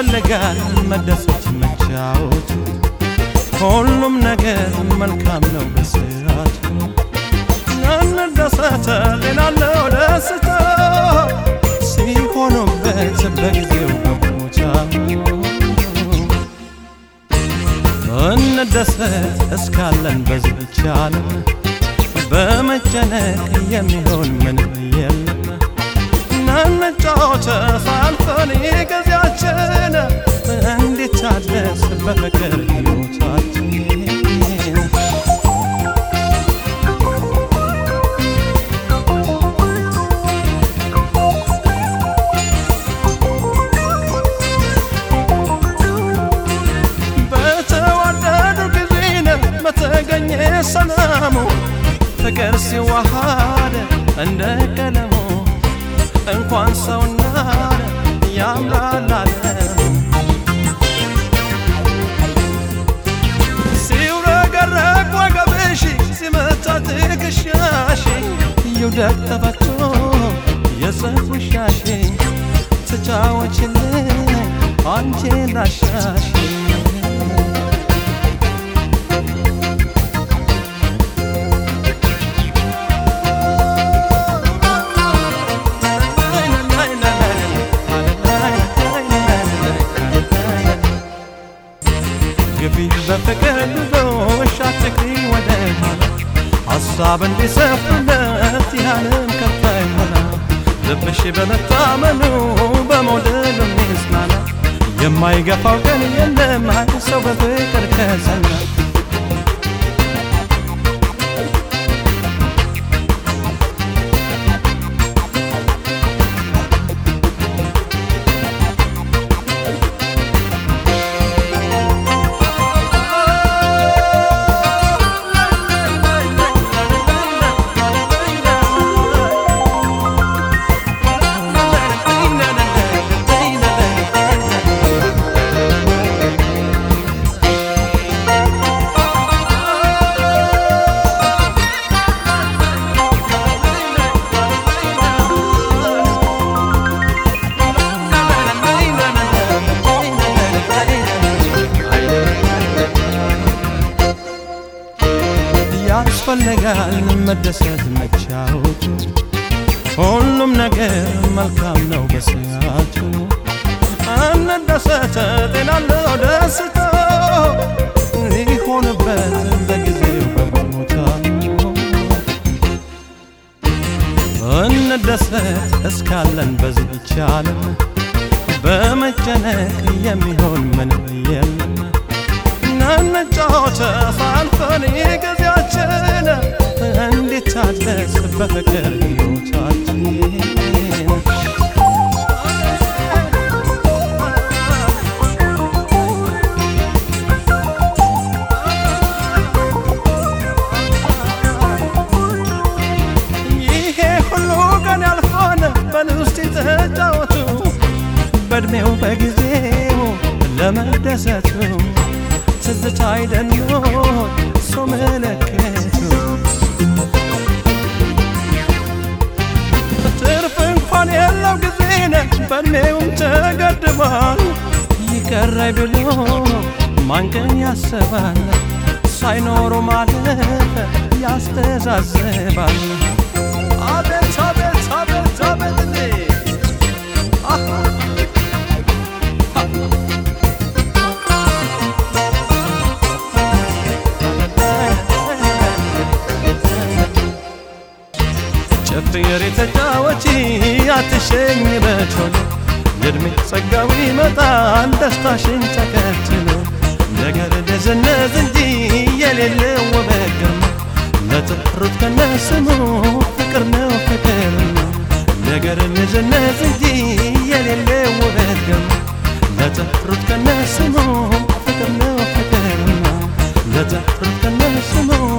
ያስፈልጋል መደሰት መጫወት ሁሉም ነገር መልካም ነው በስርዓቱ እንደሰተ ሌላለው ደስታ ሲሆኑበት በጊዜው በቦታ እንደሰት እስካለን በዚች ዓለም በመጨነቅ የሚሆን ምንም የለም ናንጫወተ ሳልፈን ጊዜያችን እንዲታደስ በፍቅር ሕይወታችን በተዋደዱ ጊዜን በተገኘ ሰላሙ ፍቅር ሲዋሃድ እንደ ቀለሙ እንኳን ሰውና ያምራል ዓለሙ ሲውረገረግ ወገብሽ ሲመታ ትከሻሽ ይውደቅ ተፈቶ የሰፉሻሽ ትጫወችልኝ አንቺ ላሻሽ ግቢ በፍቅር ጉዞሽ አትግሪ ወደ ኋላ ሐሳብ እንዲሰፍርለት ያለም ከፋ ይሆና ልብሽ በመታመኑ በመውደድ የሚጽናና የማይገፋው ቀን የለም ሰው በፍቅር ከጸና ያስፈልጋል መደሰት መቻወቱ ሁሉም ነገር መልካም ነው በሰዓቱ እንደሰተ ጤናለው ደስታ ሊሆንበት በጊዜው በቦታ እንደሰት እስካለን በዚች ዓለም በመጨነቅ የሚሆን ምንም የለም ናንጫወተ ሳልፈን ጊዜያችን እንዲታደስ በፍቅር ሕይወታችን ይሄ ሁሉ ቀን ያልፋል በልውስጥ ተጫወቱ በእድሜው በጊዜው ለመደሰቱ ትዝታ አይደኖ ሰው መለከቱ ትርፍ እንኳን የለው ጊዜነ በእድሜውም ተገድቧል ይቀራይ ብሎ ማንቀን ያስባል ሳይኖሩ ማለፍ ያስተዛዝባል አቤት አቤት አቤት አቤት አሃ ጨፍር የተጫወቺ አትሸኝ በቶሎ የእድሜ ጸጋው ይመጣል ደስታሽን ተከትሎ ነገር ደዘነዝ እንጂ የሌለው ውበት ግርማ ለጥሩት ከነስሙ ፍቅር ነው ፍቅር ነው ነገር ደዘነዝ እንጂ የሌለው ውበት ግርማ ለጥሩት ከነስሙ ፍቅር ነው ፍቅር ነው ለጥሩት ከነስሙ